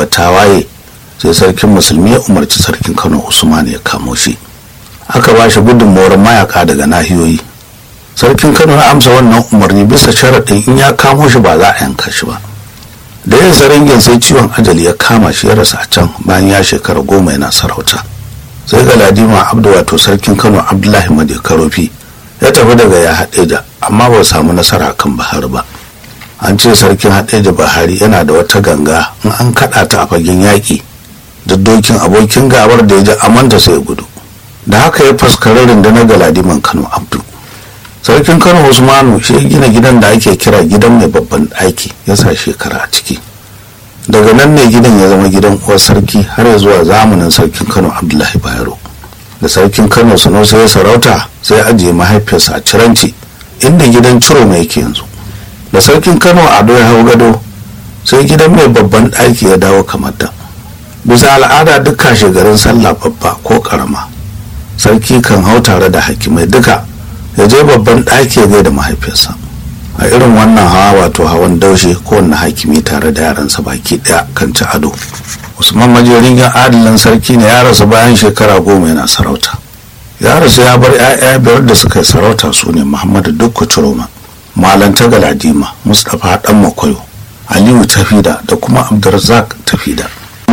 ba ta waye sai sarkin musulmi ya umarci sarkin kano usman ya kamo shi aka ba shi gudunmawar mayaka daga nahiyoyi sarkin kano ya amsa wannan umarni bisa sharaɗin in ya kamo shi ba za a yanka shi ba da yin saringin sai ciwon ajali ya kama shi ya rasa a can bayan ya shekara goma yana sarauta sai ga ladima abdu wato sarkin kano abdullahi madi karofi ya tafi daga ya haɗeja amma ba samu nasara kan bahar ba an ce sarkin haɗeja bahari yana da wata ganga in an kaɗa ta a fagen yaƙi da dokin abokin gabar da ya ji amanta sai gudu da haka ya faskari rundunar galadiman kano abdu sarkin kano usmanu shi gina gidan da ake kira gidan mai babban ɗaki ya sa shekara a ciki daga nan ne gidan ya zama gidan uwar sarki har ya zuwa zamanin sarkin kano abdullahi bayero da sarkin kano sanusi ya sarauta sai ajiye mahaifiyarsa a ciranci inda gidan ciro mai yake yanzu da sarkin kano ado ya hau gado sai gidan mai babban ɗaki ya dawo kamar da bisa al'ada duk kashe garin sallah babba ko karama sarki kan hau tare da hakimai duka ya je babban ɗaki ya gaida mahaifiyarsa a irin wannan hawa wato hawan daushe kowanne hakimi tare da yaransa baki ɗaya kan ci ado usman majerin ya adalin sarki ne ya rasu bayan shekara goma yana sarauta ya rasu ya bar 'ya'ya biyar da suka yi sarauta su ne muhammadu dukku ciroma malanta galadima mustapha dan makwayo aliyu tafida da kuma abdulrazak tafida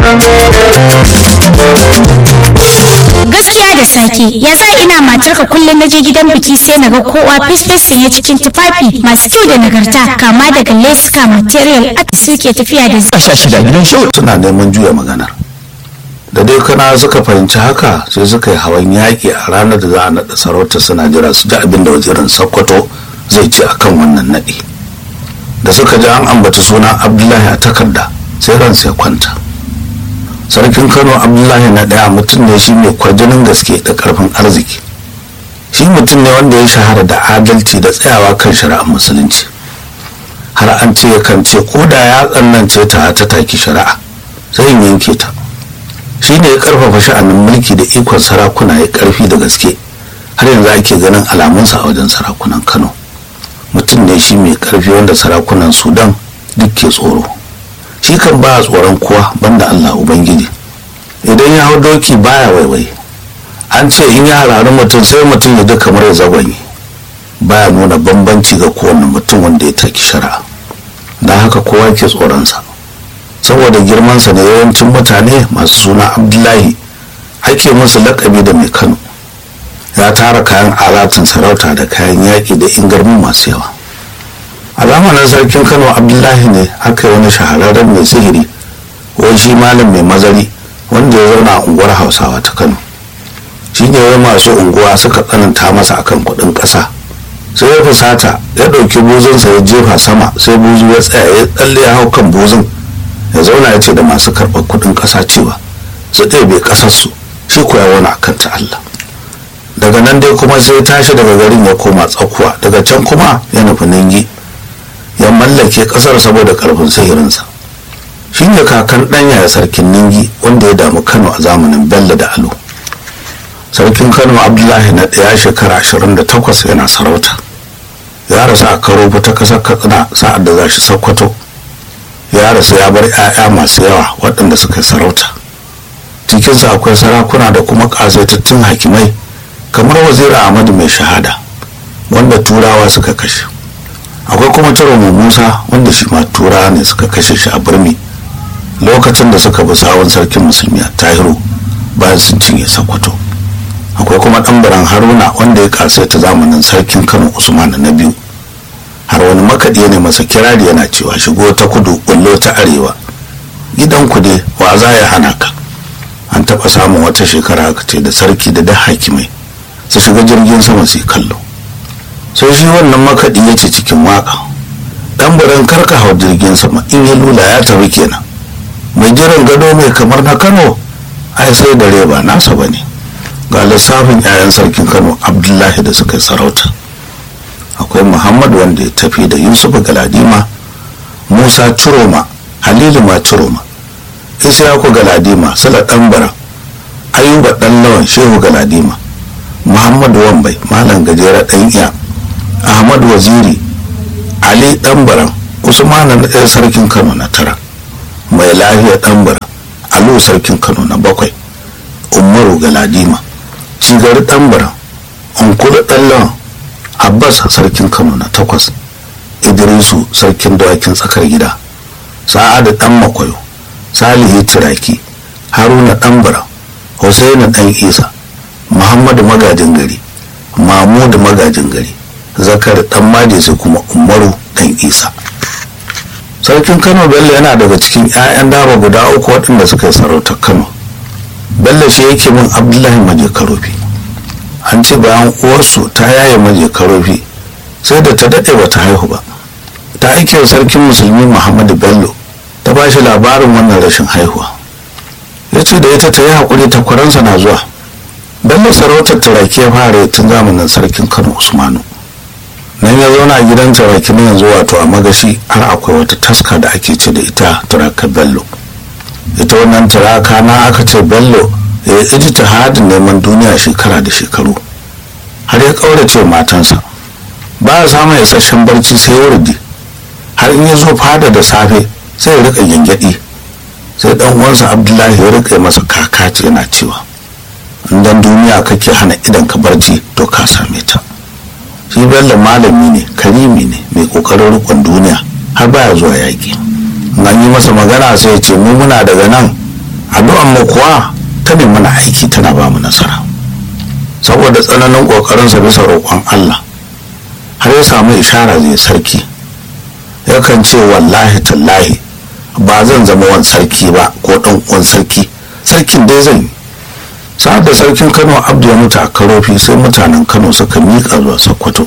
gaskiya da sake ya sa ina matarka kullum na je gidan biki sai na ga kowa fesfes sanye cikin tufafi masu kyau da nagarta kama daga leska material art suke tafiya da ƙasha shida gidan show suna neman juya maganar da dai kana suka fahimci haka sai suka yi hawan yaƙi a ranar da za a naɗa sarauta suna jira su ji abin da wazirin sokoto zai ce akan wannan naɗi da suka ji an ambata suna abdullahi a takarda sai ransa ya kwanta sarkin kano abdullahi na ɗaya mutum ne shi mai kwarjinin gaske da ƙarfin arziki shi mutum ne wanda ya shahara da adalci da tsayawa kan shari'ar musulunci har an ce yakan ce ko da ya tsanance ta ta taki shari'a sai in yanke ta shi ne ya karfafa sha'anin mulki da ikon sarakuna ya karfi da gaske har yanzu ake ganin alamunsa a wajen sarakunan kano mutum ne shi mai karfi wanda sarakunan sudan duk ke tsoro shi kan ba tsoron kowa banda allah ubangiji idan ya hau doki baya waiwai an ce in ya harari mutum sai mutum ya ji kamar ya zagwanye baya nuna bambanci ga kowane mutum wanda ya taki shari'a don haka kowa ke tsoronsa saboda girmansa da yawancin mutane masu suna abdullahi ake musu lakabi da mai kano ya tara kayan alatin sarauta da kayan yaƙi da ingarmi masu yawa a zamanin sarkin kano abdullahi ne aka yi wani shahararren mai sihiri wai shi malam mai mazari wanda ya zauna a unguwar hausawa ta kano shi ne wai masu unguwa suka tsananta masa akan kuɗin ƙasa sai ya fusata ya ɗauki buzunsa ya jefa sama sai buzu ya tsaya ya tsalle ya hau kan buzun ya zauna ya ce da masu karɓar kuɗin ƙasa cewa su ɗebe ƙasarsu shi kuwa wani akan ta Allah daga nan dai kuma sai ya tashi daga garin ya koma tsakuwa daga can kuma ya nufi ningi ya mallake ƙasar saboda ƙarfin sihirinsa shi ne kakan ɗanya ya sarkin ningi wanda ya damu kano a zamanin bello da alo sarkin kano abdullahi na ɗaya shekara ashirin da takwas yana sarauta ya rasu a karo ta ƙasar katsina sa'ad da za shi sokoto ya rasu ya bar 'ya'ya masu yawa waɗanda suka sarauta cikinsa akwai sarakuna da kuma ƙasaitattun hakimai kamar waziri ahmadu mai shahada wanda turawa suka kashe akwai kuma ciromo musa wanda shi ma turawa ne suka kashe shi a birni lokacin da suka bi sawun sarkin musulmi a tahiru bayan sun cinye sokoto akwai kuma ɗanbaran haruna wanda ya ƙasaita zamanin sarkin kano usman na biyu har wani makaɗi ne masa kirari yana cewa shigo ta kudu bullo ta arewa gidan ku dai wa za ya hana ka an taɓa samun wata shekara aka ce da sarki da da hakimai su shiga jirgin sama su kallo sai shi wannan makaɗi ya ce cikin waka ɗan buran karka hau jirgin sama in ya lula ya tafi kenan mai jiran gado mai kamar na kano ai sai da reba nasa ba ne ga lissafin 'ya'yan sarkin kano abdullahi da suka yi sarauta akwai muhammad wanda ya tafi da yusuf galadima musa ciroma halilu ma ciroma isyaku galadima sala ɗanbara ayuba ɗan lawan shehu galadima muhammad wambai malam gajera ɗan iya ahmad waziri ali ɗanbaran usmana na ɗaya sarkin kano na tara mai lafiya ɗanbara alu sarkin kano na bakwai umaru galadima cigari ɗanbara unkulu ɗallon abbas sarkin kano na takwas idrisu sarkin dawakin tsakar gida sa'adu ɗan makwayo salihu turaki haruna ɗanbara Hussaini ɗan isa muhammadu magajin gari mahmudu magajin gari zakar ɗan maje sai kuma umaru ɗan isa sarkin kano bello yana daga cikin 'ya'yan daba guda uku waɗanda suka yi sarautar kano bello shi yake min abdullahi maje karofi an ce bayan uwarsu ta yaye maje karofi sai da ta daɗe ba ta haihu ba ta aike sarkin musulmi muhammadu bello ta ba shi labarin wannan rashin haihuwa ya ce da ita ta yi haƙuri ta kwaransa na zuwa bello sarautar turaki ya fara tun zamanin sarkin kano usmanu nan ya zauna a gidan turaki na yanzu wato a magashi har akwai wata taska da ake ce da ita turaka bello ita wannan turaka na aka ce bello ya yi iji hadin neman duniya shekara da shekaru har ya ƙaurace matansa ba ya samun isasshen barci sai ya wurdi har in ya zo fada da safe sai ya rika gyangyaɗi sai dan uwansa abdullahi ya rika masa kakaci yana cewa dan duniya kake hana idan ka barci to ka same ta shi bello malami ne karimi ne mai kokarin rikon duniya har baya zuwa yaƙi an yi masa magana sai ya ce mu muna daga nan addu'an mu kuwa ta ne mana aiki tana ba mu nasara saboda tsananin kokarinsa bisa roƙon allah har ya samu ishara zai sarki yakan ce wallahi tallahi ba zan zama wani sarki ba ko ɗan uwan sarki sarkin dai zan yi sa'ad da sarkin kano abdu ya mutu a karofi sai mutanen kano suka miƙa zuwa sokoto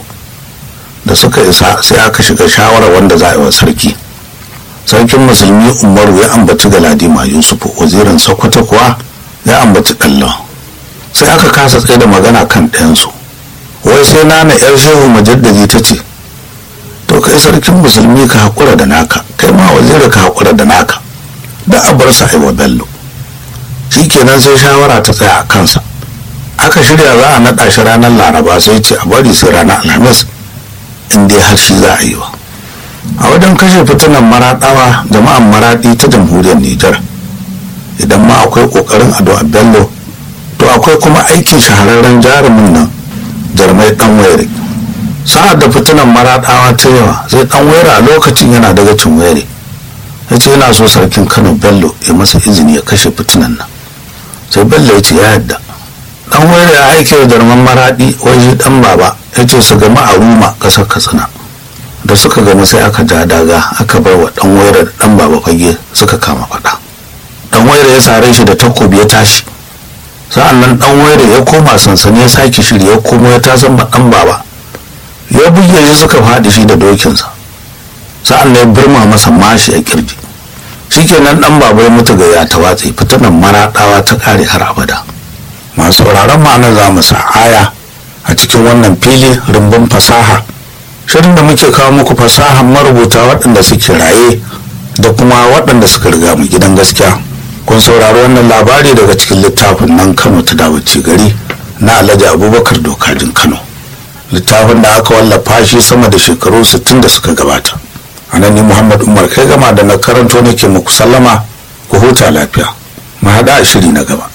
da suka isa sai aka shiga shawarar wanda za a yi wa sarki sarkin musulmi umaru ya ambaci galadima yusufu wazirin sokoto kuwa ya ambaci ɗallon sai aka kasa tsaye da magana kan ɗayansu wai sai nana yar shehu majaddadi ta ce to kai sarkin musulmi ka haƙura da naka kai ma waziri ka haƙura da naka da a bar sa aiwa bello shikenan sai shawara ta tsaya a kansa aka shirya za a naɗa shi ranar laraba sai ce a bari sai ranar alhamis in dai har shi za a yi wa a wajen kashe fitinan maraɗawa jama'an maraɗi ta jamhuriyar nijar idan ma akwai ƙoƙarin ado a bello to akwai kuma aikin shahararren jarumin nan jarmai ɗan waire sa'ad da fitinan maraɗawa ta yawa sai ɗan waire a lokacin yana daga cin waire ya ce yana so sarkin kano bello ya masa izini ya kashe fitinan nan sai bello ya ce ya yadda dan waira ya aike da darman maradi waje dan baba ya ce su gama a ruma kasar katsina da suka gama sai aka ja daga aka bar wa dan waira da dan baba fage suka kama fada dan waira ya sare shi da takobi ya tashi sa'an nan dan waira ya koma sansani ya sake shiri ya komo ya tasan ba dan baba ya buge shi suka faɗi shi da dokinsa sa'an nan ya birma masa mashi a kirji shikenan dan baba ya mutu ga ya ta watse fitanan maraɗawa ta kare har abada masu sauraron ma'ana za mu sa aya a cikin wannan fili rumbun fasaha shirin da muke kawo muku fasahan marubuta waɗanda suke raye da kuma waɗanda suka riga mu gidan gaskiya kun saurari wannan labari daga cikin littafin nan kano ta dawace gari na alhaji abubakar dokajin kano littafin da aka wallafa shi sama da shekaru 60 da suka gabata a nan ni muhammad umar kai gama da na karanto nake muku sallama ku huta lafiya mu haɗa a shiri na gaba